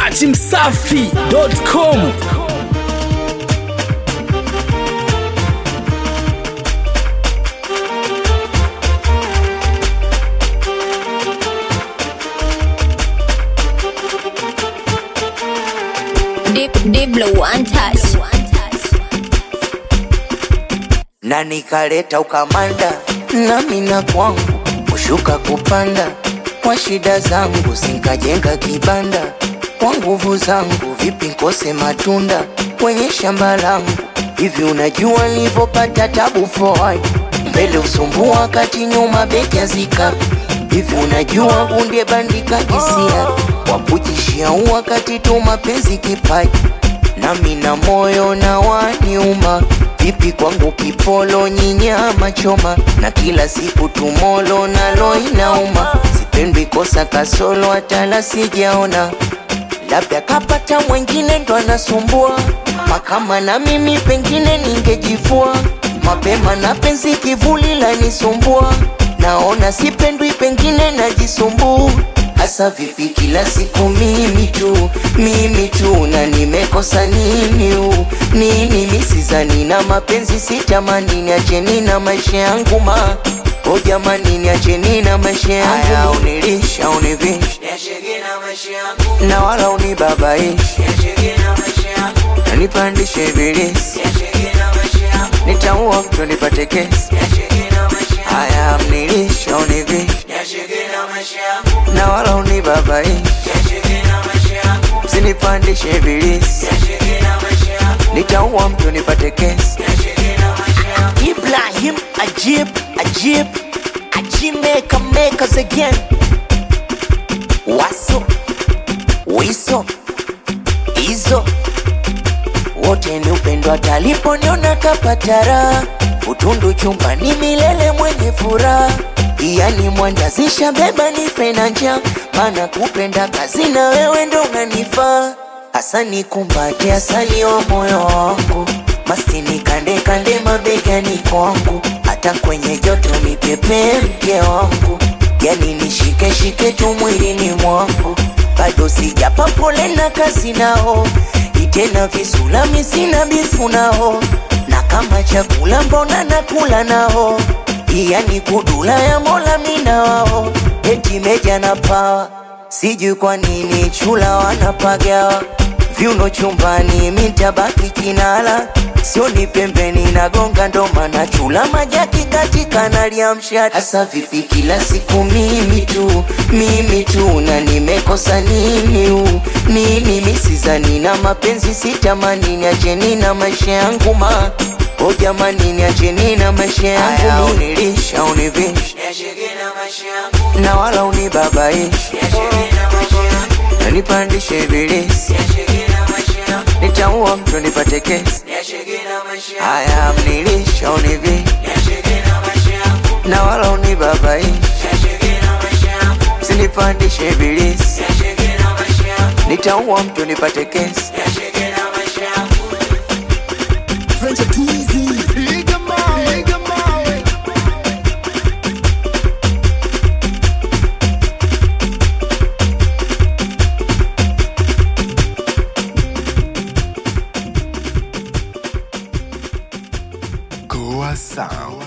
dachimsafi.com Deep, deep blue, one touch. na nikaleta ukamanda nami na kwangu kushuka kupanda kwa shida zangu sinkajenga kibanda kwa nguvu zangu vipi nkose matunda kwenye shamba langu hivi unajua nilivyopata tabu forward mbele usumbua kati nyuma beki azika hivi unajua gunde bandika hisia wapujishia wakati tu mapenzi kipaji nami na moyo na waniuma vipi kwangu kipolo nyinyama choma na kila siku tumolo nalo inauma sipendwi kosa kasolo hatala sijaona labda kapata mwengine ndo anasumbua makama na mimi pengine ningejifua mapema na penzi kivuli lanisumbua naona sipendwi pengine najisumbua hasa vipi kila siku mimi tu mimi tu na nimekosa nini u nini misizani na mapenzi sitamani niacheni na maisha yangu ma o jamani niacheni na maisha yangu unilisha univisha na wala unibabaishi na nipandishe ibilisi nitaua mtu nipate kesi haya mnilisha univisha na wala unibabaishi msinipandishe ibilisi nitaua mtu nipate kesi Ibrahim Ajib Ajib Ajib maker makers again Waso Wiso Izo wote ni upendo ataliponiona kapatara utundu chumbani milele mwenye furaha yani mwandazisha beba nife na njaa mana kupenda kazi na wewe ndo unanifaa hasa nikumbate asali wa moyo wangu mastini kande kande mabegani kwangu hata kwenye joto nipepe mke wangu yani nishike shike tu mwilini mwangu bado sijapa pole na kazi nao itena visulami sina bifu nao na kama chakula mbona nakula nao yani kudula ya mola mina wao eti meja na pawa sijui kwa nini chula wanapagawa viuno chumbani mintabaki kinala sioni pembeni nagonga ndoma na chula majaki katika naliamsha hasa vipi kila siku mimi tu mimi tu na nimekosa nini u nini misizani na mapenzi sitamani niacheni na maisha yangu ma o jamani niacheni na maisha yangu unilisha univisha na wala unibabaishi na nipandishe ibilisi nitaua mtu nipate kesi haya mnilisha univi na wala unibabaishi sinipandishe ibilisi nitaua mtu nipate kesi Goa Sound.